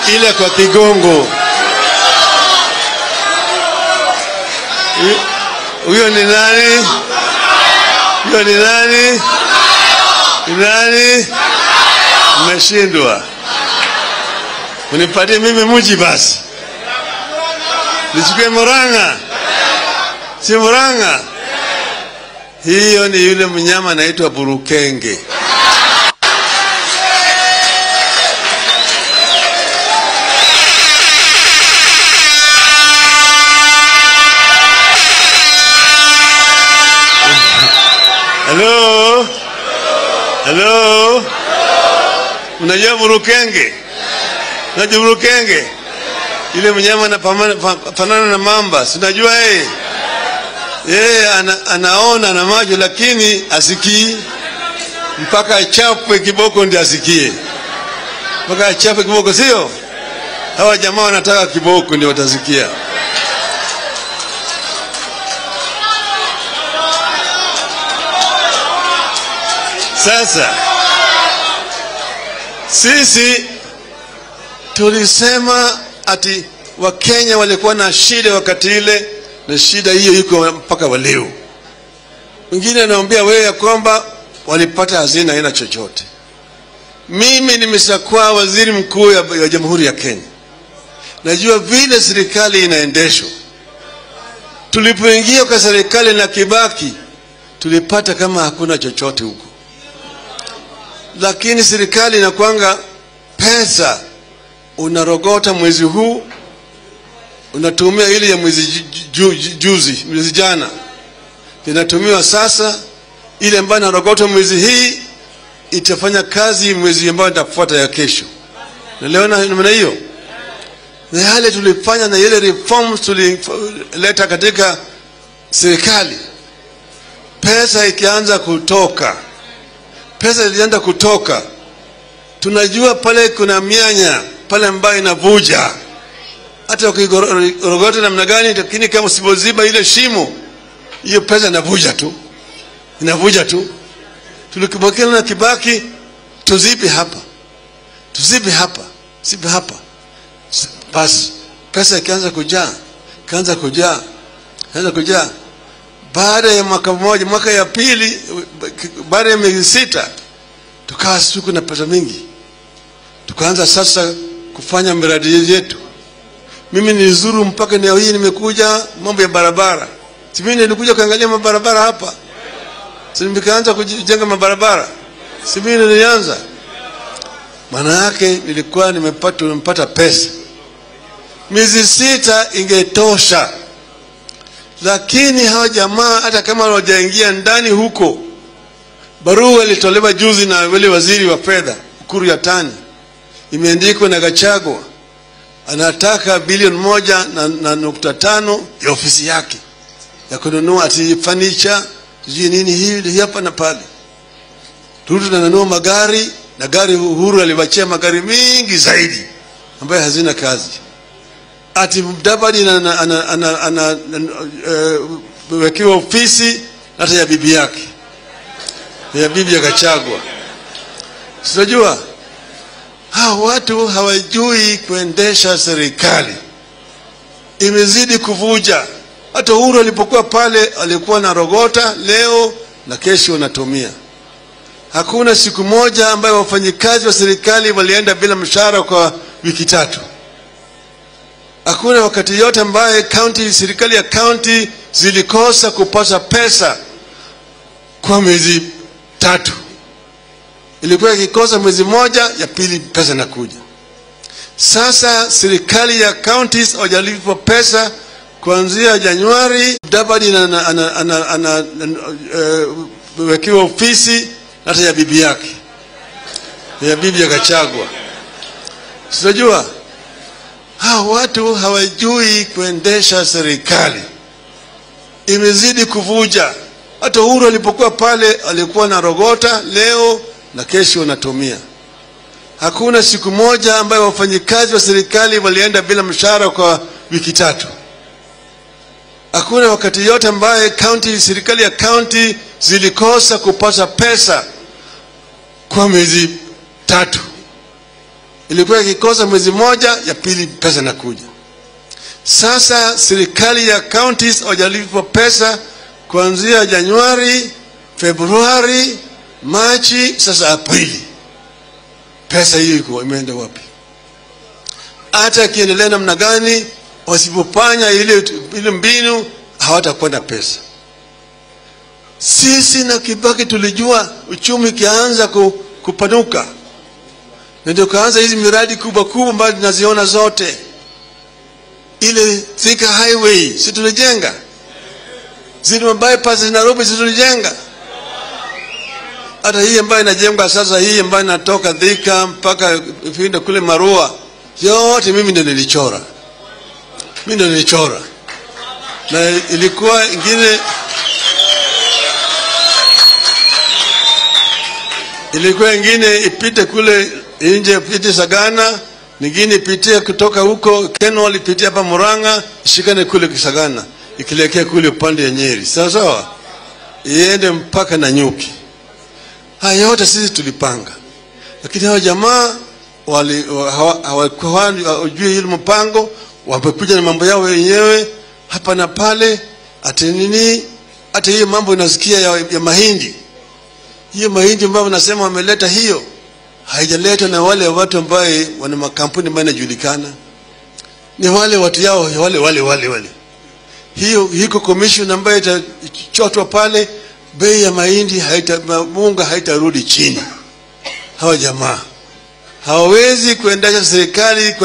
ile kwa Kigongo. Hu- Huyo ni nani? Huyo ni nani? Ni nani? Mmeshindwa. Unipatie mimi mji basi, nichukue Murang'a, si Murang'a? Hiyo ni yule mnyama anaitwa burukenge. Halo, halo, unajua burukenge? Unajua burukenge? Yule mnyama anafanana na mamba, si unajua yeye? Yeye ana, anaona na macho lakini asikii, mpaka achapwe kiboko ndio asikie, mpaka achapwe kiboko, sio? Hawa jamaa wanataka kiboko ndio watasikia. Sasa sisi tulisema ati Wakenya walikuwa na shida wakati ile, na shida hiyo iko mpaka wa leo. Wengine anaambia wewe ya kwamba walipata hazina haina chochote. Mimi nimeshakuwa waziri mkuu ya, ya Jamhuri ya Kenya, najua vile serikali inaendeshwa. Tulipoingia kwa serikali na Kibaki tulipata kama hakuna chochote huko lakini serikali inakwanga pesa unarogota mwezi huu unatumia ile ya mwezi ju, ju, ju, juzi mwezi jana inatumiwa sasa ile ambayo inarogota mwezi hii itafanya kazi mwezi ambayo itafuata ya kesho naliona namna hiyo na yale tulifanya na ile reforms tulileta katika serikali pesa ikianza kutoka pesa ilianza kutoka, tunajua pale kuna mianya pale ambayo inavuja, hata ukigorogota namna gani, lakini kama usipoziba ile shimo, hiyo pesa inavuja tu, inavuja tu. Tulikibakia na Kibaki, tuzibe hapa, tuzibe hapa, zibe hapa, basi pesa ikaanza kujaa, ikaanza kujaa, ikaanza kujaa baada ya mwaka mmoja, mwaka ya pili, baada ya miezi sita, tukawa tuko na pesa mingi, tukaanza sasa kufanya miradi yetu. Mimi nilizuru mpaka eneo hii, nimekuja mambo ya barabara. Si mimi nilikuja kuangalia mabarabara hapa, si nikaanza kujenga mabarabara, si mimi nilianza. Maana yake nilikuwa nimepata nimepata pesa, miezi sita ingetosha lakini hawa jamaa hata kama hawajaingia ndani huko, barua ilitolewa juzi na wale waziri wa fedha Ukuru Yatani, imeandikwa na Gachagua, anataka bilioni moja na, na nukta tano ya ofisi yake ya kununua ati fanicha sijui nini hii hapa na pale. Ruto nanunua magari na gari, Uhuru aliwachia magari mingi zaidi ambayo hazina kazi ati Mudavadi anawekewa ofisi hata ya bibi yake ya bibi ya Gachagua. Sinajua hawa watu hawajui kuendesha serikali, imezidi kuvuja. Hata Uhuru alipokuwa pale alikuwa na rogota leo na kesho anatumia. Hakuna siku moja ambayo wafanyikazi wa serikali walienda bila mshahara kwa wiki tatu hakuna wakati yote ambaye county serikali ya county zilikosa kupata pesa kwa miezi tatu. Ilikuwa ikikosa mwezi moja, ya pili pesa inakuja. Sasa serikali ya counties hawajalipwa pesa kuanzia Januari. Mudavadi anawekewa ofisi hata ya bibi yake ya bibi ya Gachagua. Sinajua hawa watu hawajui kuendesha serikali, imezidi kuvuja. Hata Uhuru alipokuwa pale alikuwa na rogota leo na kesho anatumia. Hakuna siku moja ambayo wafanyikazi wa serikali walienda bila mshahara kwa wiki tatu. Hakuna wakati yote ambaye county, serikali ya county zilikosa kupata pesa kwa miezi tatu. ilikuwa ikikosa mwezi moja, ya pili pesa inakuja. Sasa serikali ya counties hawajalipwa pesa kuanzia Januari, Februari, Machi, sasa Aprili. Pesa hiyo iko imeenda wapi? Hata akiendelea namna gani, wasipofanya ile, ile mbinu hawatakuwa na pesa. Sisi na Kibaki tulijua uchumi ukianza ku, kupanuka, na ndio kaanza hizi miradi kubwa kubwa ambazo tunaziona zote. Ile Thika Highway si tulijenga, zile bypass Nairobi si tulijenga, hata hii ambayo inajengwa sasa, hii ambayo inatoka Thika mpaka ifinde kule Marua, yote mimi ndio nilichora, mimi ndio nilichora, na ilikuwa ingine ilikuwa ingine ipite kule nje, ipite Sagana, nyingine ipitie kutoka huko Kenol, ipitie hapa Murang'a, ishikane kule Kisagana, ikielekea kule upande ya Nyeri, sawa sawa, iende mpaka Nanyuki. Haya yote sisi tulipanga, lakini hao jamaa wali hawakuwa hawajui ile mpango, wamekuja na mambo yao wenyewe hapa na pale, ati nini, hata hiyo mambo inasikia ya, ya mahindi hiyo mahindi ambayo wanasema wameleta hiyo haijaletwa na wale watu ambaye wana makampuni ambayo yanajulikana, ni wale watu yao wale wale wale wale. Hiyo hiko commission ambayo itachotwa pale, bei ya mahindi haita, munga haitarudi chini. Hawa jamaa hawawezi kuendesha serikali kwa